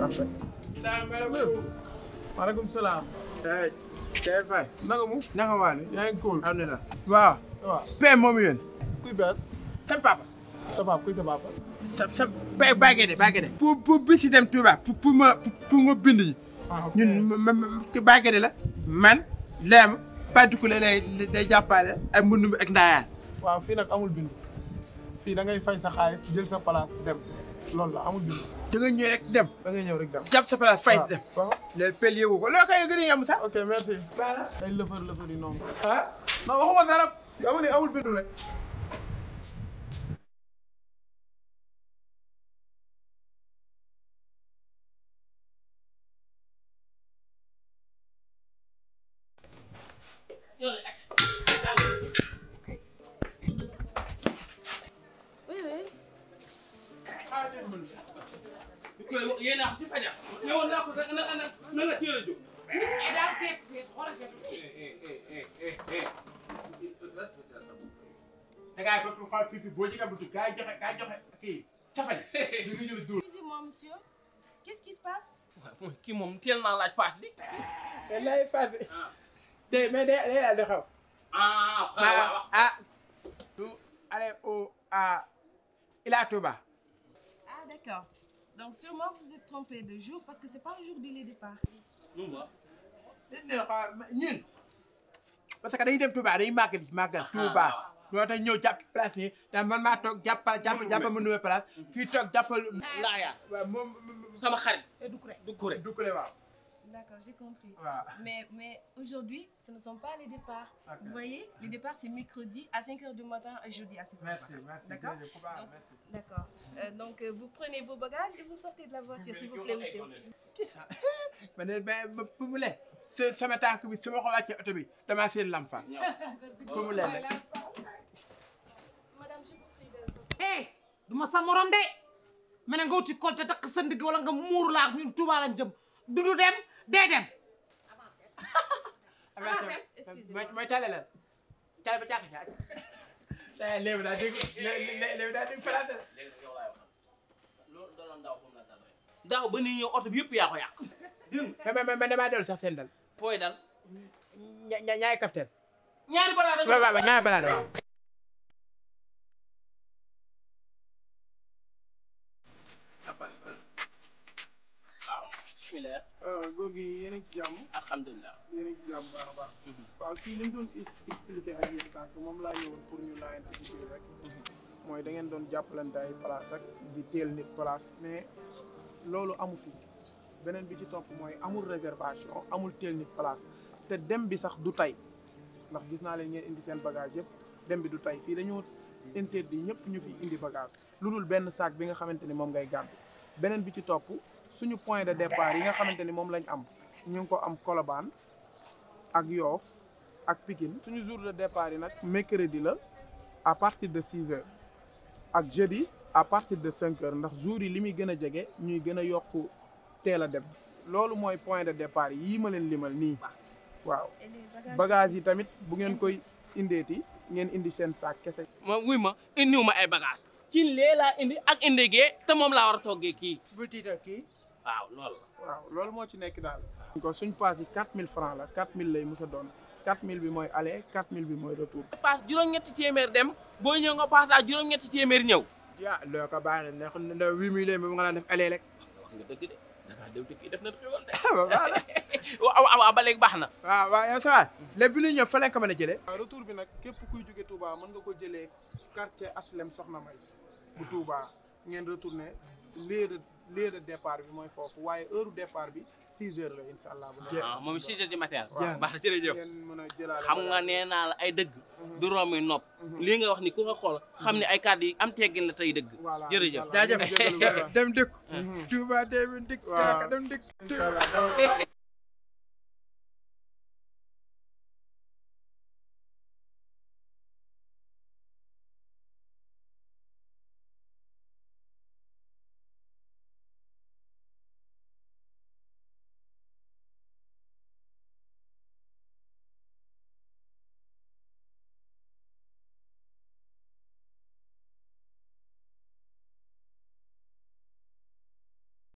après. salaamaaleykum. maaleykum salaam. Kay Faye. naka mu. naka waa ne. yaa ngi cool. alhamdulilah. waaw. ça va. père moom yéen. kuy ber. sa papa. sa papa kuy sa papa. sa sa père Baguette Baguette. pour pour bi si dem Touba pour pour ma pour ma bind yi. ah ok ñun ma ma ki Baguette la. man leem Patukule lay day jàppale ak mbund mi ak ndaayaan. waaw fii nag amul bindu. fii da ngay fay sa xaalis jël sa place dem loolu la amul bindu. da nga ñëw rek dem. da ngay ñëw rek dem. jàpp sa place fay dem. waaw léegi pel yeewu ko loo koy gën a yem sax. ok merci. voilà. ay lëfër lëfër yi noonu. ah. non waxuma dara. dama ne amul bindu rek. Oui, oui. yéen a si fajar ñëwoon naa ko da nga na na nga teel a jóg. daal seet seet xoolal seet. da ngaa bëgg xool fii fii boo jëlee buntu kaay joxe kaay joxe kii safali. di nga ñëw dóor. Excusez-moi, monsieur. Qu'est-ce qui se passe waaw kii moom teel naa laaj paas bi. te lay passé. ah de mais day day daal di xaw. ah waaw ah ah. nous allez au à Ila Touba. Ah, d'accord. Donc, sûrement, vous êtes trompé de jour parce que c'est pas aujourd'hui les départs. nu mu wax. dañ leen xaar ñun. parce que dañuy dem Touba dañuy màggal màggal Touba. ñoo tax ñëw jàpp place nii te man maa toog jàppal jàppal jàppal ma nuwee place kii toog jàppal. Ndaaya waaw moom sama xarit Et du coup, du kuré. du kule waaw. D'accord, j'ai compris. waaw. Mais, mais aujourd'hui, ce ne sont pas les départs. Ok. Vous voyez, les départs, c'est mercredi à 5h du matin et jeudi à 6h merci du matin. merci D'accord jërëjëf ku baax Donc, merci. D'accord. Euh, donc, euh, vous prenez vos bagages et vous sortez de la voiture, s'il vous plaît, monsieur. ma ne ba ba bu mu lee sa sama tànk bi su ma ko wàccee oto bi damaa seen lam fa bu mu lee rek. Madame, je vous prie de sortir. eh du ma sa morom de ma ne nga wuti kolte takk sa ndigg wala nga muur laa ñun Tuuba lañ jëm dudu dem dee dem excusez-moi. mooy mooy tale la tale ba càq càq. tey léegi daal dégg léegi daal dégg français la. léegi yow laay waxal loolu daloon daaw comme la dal rek. daaw ba ni ñëw oto bi yëpp yaa ko yàq. dégg nga mais mais mais damaa dellu sax seen dal. fooy dal. ña ña ñaay kafteen. ñaari bara dañu waaw waaw ñaay balaa waaw. waaw bismillah góor gi yéen a ngi ci jàmm. alhamdulilah. yéen a ngi ci jàmm bu baax a baax. waaw kii li mu doon is- expliqué ak yéen sànq moom laa ñëwoon pour ñu laajante ci biir rek. mooy da ngeen doon jàppalante ay place ak di teel nit place mais loolu amu fi beneen bi ci topp mooy amul réservation amul teel nit place te dem bi sax du tey ndax gis naa leen ngeen indi seen bagage yëpp dem bi du tey fii dañoo interdit ñëpp ñu fi indi bagage lu dul benn sac bi nga xamante ni moom ngay gàddu beneen bi ci topp suñu point de départ yi nga xamante ni moom lañ am ñu ngi ko am Colobane ak Yoff ak Pikine suñu jour de départ yi nag mercredi la à partir de six heures ak jeudi à partir de cinq heures ndax jour yi li muy gën a jege ñuy gën a yokk teel a dem loolu mooy point de départ yii ma leen limal nii waaw Et les bagages bagage yi tamit bu ngeen koy indeeti ngeen indi seen sac kese ma wuy ma indiwu ma ay bagage ci lee laa indi ak indi gee te moom laa war a toggee kii. bul tiital kii. waaw loolu la. waaw loolu moo ci nekk daal ko suñ paas yi quatre mille francs la quatre mille lay mës a doon quatre mille bi mooy aller quatre mille bi mooy retour paas juróom-ñetti téeméer dem boo ñëw nga paas ak juróom-ñetti téeméer ñëw. yaa loo ko baax na ne ne huit mille ba nga daan def aller rek. wax nga dëgg de dangaa dem dëkk def na xewal de. waaw waaw waaw waaw ba léegi baax na. waaw waaw yow ça va lépp bi ñuy ñëw fa lañ ko mën a jëlee. waaw retour bi nag képp kuy jóge Touba mën nga ko jëlee quartier Aslem Soxna May bu Touba ngeen retourné lieu de lieu de départ bi mooy foofu waaye heure départ bi six heures la incha allah. bu neexee. ah moom 6 heures du matin. Waaw. baax na jërëjëf. ngeen mën a jëlaale xam nga nee naa la ay dëgg. du romb nopp. Mhm. lii nga wax ni ku ko xool xam ne ay kàddu yi am teggin la tey dëgg. voilà jërëjëf. incha allah. jaajëf dem dëkk. Mhm. Touba dem dëkk. Waaw. dem dëkk. incha allah